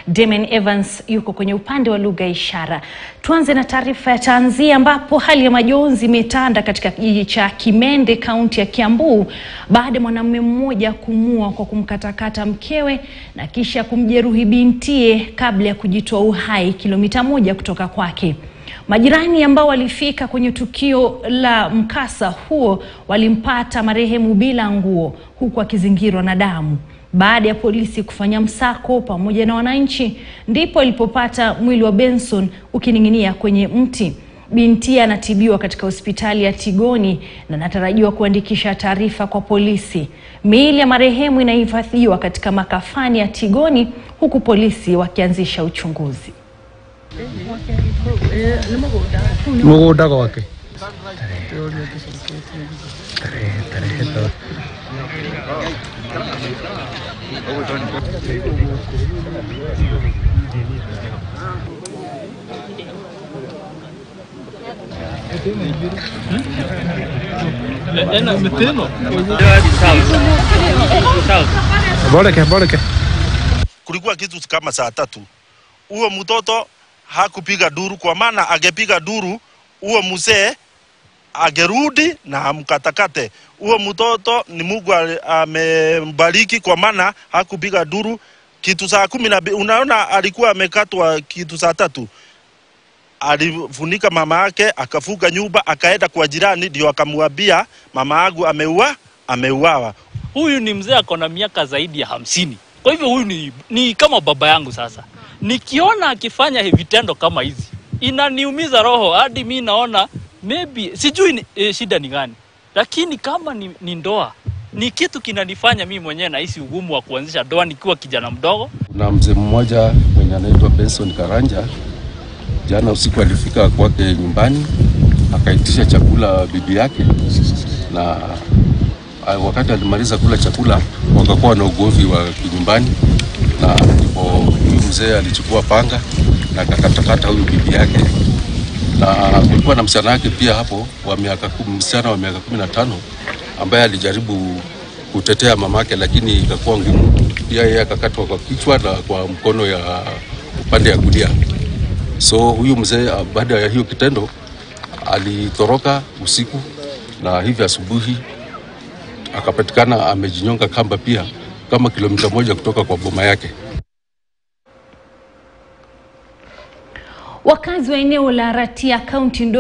Damian Evans yuko kwenye upande wa lugha ya ishara. Tuanze na taarifa ya tanzia ambapo hali ya majonzi imetanda katika kijiji cha Kimende kaunti ya Kiambu baada ya mwanamume mmoja kumua kwa kumkatakata mkewe na kisha kumjeruhi bintie kabla ya kujitoa uhai kilomita moja kutoka kwake. Majirani ambao walifika kwenye tukio la mkasa huo walimpata marehemu bila nguo huku akizingirwa na damu. Baada ya polisi kufanya msako pamoja na wananchi, ndipo ilipopata mwili wa Benson ukining'inia kwenye mti. Binti anatibiwa katika hospitali ya Tigoni na anatarajiwa kuandikisha taarifa kwa polisi. Miili ya marehemu inahifadhiwa katika makafani ya Tigoni huku polisi wakianzisha uchunguzi. mũgũnda gwake boreke boreke kulikuwa kitu kama saa tatu. Huyo mtoto hakupiga duru, kwa maana angepiga duru huyo mzee agerudi na amkatakate. Huyo mtoto ni Mungu ali- amembariki, kwa maana hakupiga duru kitu saa kumi na mbili. Unaona, alikuwa amekatwa kitu saa tatu alifunika mama yake, akafuga nyumba, akaenda kwa jirani, ndio akamwambia mama yangu ameua, ameuawa. huyu ni mzee ako na miaka zaidi ya hamsini. Kwa hivyo huyu ni, ni kama baba yangu. Sasa nikiona akifanya vitendo kama hizi inaniumiza roho, hadi mi naona maybe sijui ni, e, shida ni gani, lakini kama ni, ni ndoa ni kitu kinanifanya mi mwenyewe nahisi ugumu wa kuanzisha ndoa nikiwa kijana mdogo. Kuna mzee mmoja mwenye anaitwa Benson Karanja, jana usiku alifika kwake nyumbani akaitisha chakula bibi yake, na ah, wakati alimaliza kula chakula wakakuwa na ugomvi wa kinyumbani, na ndipo huyu mzee alichukua panga na akakatakata huyu bibi yake, na kulikuwa na msichana wake pia hapo wa miaka kumi, msichana wa miaka kumi na tano ambaye alijaribu kutetea mamake, lakini ikakuwa ngumu. Pia yeye akakatwa kwa kichwa na kwa mkono ya upande ya kulia. So huyu mzee ah, baada ya hiyo kitendo alitoroka usiku, na hivi asubuhi akapatikana amejinyonga kamba pia kama kilomita moja kutoka kwa boma yake. Wakazi wa eneo la Ratia kaunti ndogo